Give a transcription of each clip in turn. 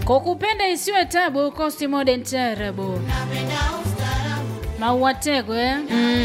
kwa kupenda isiwe tabu kosti modern tarabu mauatego eh?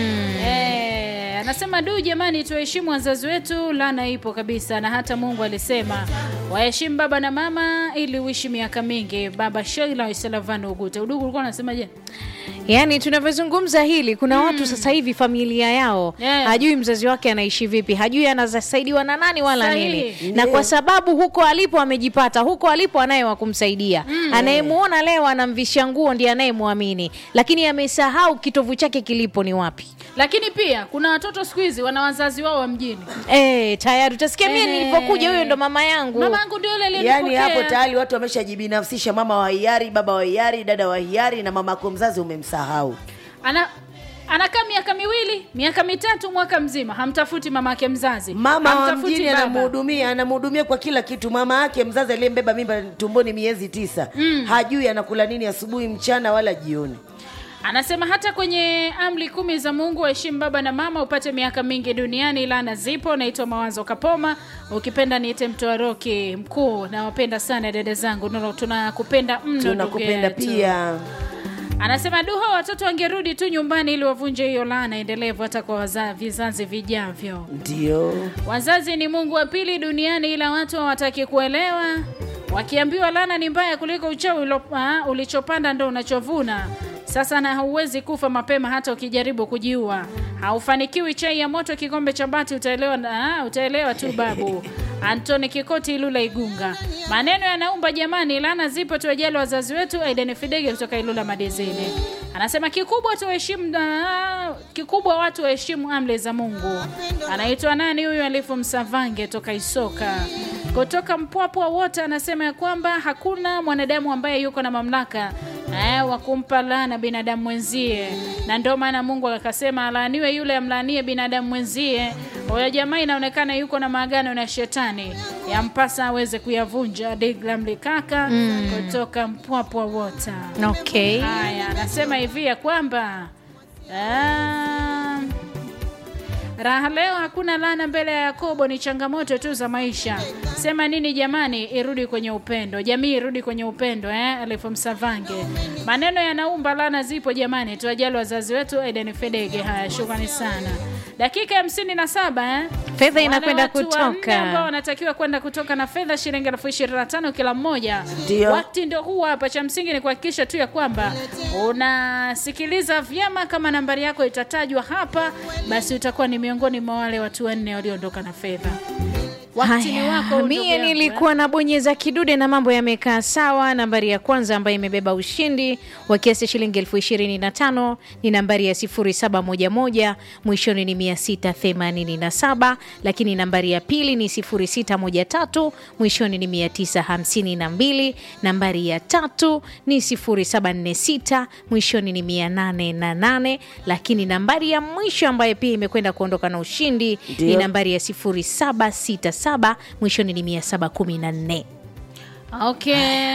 Eh, anasema du jamani tuheshimu wazazi wetu lana ipo kabisa na hata mungu alisema waheshimu baba na mama ili uishi miaka mingi baba sheila waisalavano ugute udugu ulikuwa unasemaje yaani tunavyozungumza hili kuna watu sasa hivi familia yao Yeah. hajui mzazi wake anaishi vipi hajui anasaidiwa na nani wala Sahihi. nini na kwa sababu huko alipo amejipata huko alipo anaye wa kumsaidia anayemuona leo anamvisha nguo ndiye anayemwamini lakini amesahau kitovu chake kilipo ni wapi lakini pia kuna watoto siku hizi wana wazazi wao wa mjini e, tayari utasikia mie Eh. nilipokuja huyo ndo mama yangu mama yangu ndio yule yaani aliyenipokea. hapo tayari watu wameshajibinafsisha mama wa hiari baba wa hiari dada wa hiari na mama yako mzazi umemsahau ana anakaa miaka miwili miaka mitatu mwaka mzima hamtafuti mama yake mzazi mama wa hamtafuti mjini baba. anamhudumia anamhudumia kwa kila kitu mama yake mzazi aliyembeba mimba tumboni miezi tisa mm. hajui anakula nini asubuhi mchana wala jioni anasema hata kwenye amri kumi za mungu waheshimu baba na mama upate miaka mingi duniani lana zipo naitwa mawazo kapoma ukipenda niite mtoa roki mkuu nawapenda sana dada zangu Nono, tunakupenda mno ndugu tunakupenda yetu. pia anasema duha watoto wangerudi tu nyumbani ili wavunje hiyo laana endelevu hata kwa waza, vizazi vijavyo ndio wazazi ni mungu wa pili duniani ila watu hawataki kuelewa wakiambiwa lana ni mbaya kuliko uchawi ulo- ah, ulichopanda ndo unachovuna sasa na hauwezi kufa mapema hata ukijaribu kujiua haufanikiwi chai ya moto kikombe cha bati utaelewa, ah, utaelewa tu babu antoni kikoti ilula igunga maneno yanaumba jamani lana zipo tuwajali wazazi wetu aiden fidege kutoka ilula madezini anasema kikubwa tuheshimu ah, kikubwa watu waheshimu amri za mungu anaitwa nani huyu alifu msavange toka isoka kutoka mpwapwa wote anasema ya kwamba hakuna mwanadamu ambaye yuko na mamlaka eh, wa kumpa laana binadamu mwenzie na ndio maana mungu akasema alaaniwe yule amlaanie binadamu mwenzie huyo jamaa inaonekana yuko na maagano na shetani yampasa aweze kuyavunja diglamlikaka mm. kutoka mpwapwa wota okay haya anasema hivi ya kwamba ah, raha leo hakuna laana mbele ya yakobo ni changamoto tu za maisha sema nini jamani irudi kwenye upendo jamii irudi kwenye upendo eh? alifu msavange maneno yanaumba laana zipo jamani tuwajali wazazi wetu eden fedege haya shukrani sana dakika hamsini na saba eh? Fedha Wale inakwenda watu kutoka. wanne ambao wanatakiwa kwenda kutoka na fedha shilingi elfu ishirini na tano kila mmoja Ndio. wakati ndio huu hapa cha msingi ni kuhakikisha tu ya kwamba unasikiliza vyema kama nambari yako itatajwa hapa basi utakuwa ni miongoni mwa wale watu wanne walioondoka na fedha wakati ni Haya, wako ndugu mie yangu, eh. nilikuwa nabonyeza kidude na mambo yamekaa sawa. Nambari ya kwanza ambayo imebeba ushindi wa kiasi cha shilingi elfu ishirini na tano ni nambari ya 0711 mwishoni ni 687, lakini nambari ya pili ni 0613 mwishoni ni 952, nambari ya tatu ni 0746 mwishoni ni 808, lakini nambari ya mwisho ambayo pia imekwenda kuondoka na ushindi ni Ndio. nambari ya 0767 mwishoni ni 714. okay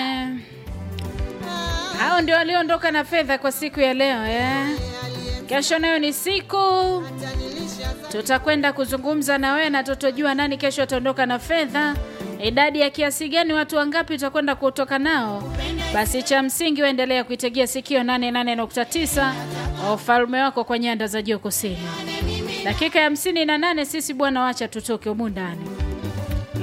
hao ndio walioondoka na fedha kwa siku ya leo eh? kesho nayo ni siku tutakwenda kuzungumza na wewe na tutojua nani kesho ataondoka na fedha idadi ya kiasi gani watu wangapi utakwenda kutoka nao basi cha msingi waendelea kuitegea sikio 88.9 ufalme wako kwa nyanda za juu kusini dakika ya 58 sisi bwana wacha tutoke humu ndani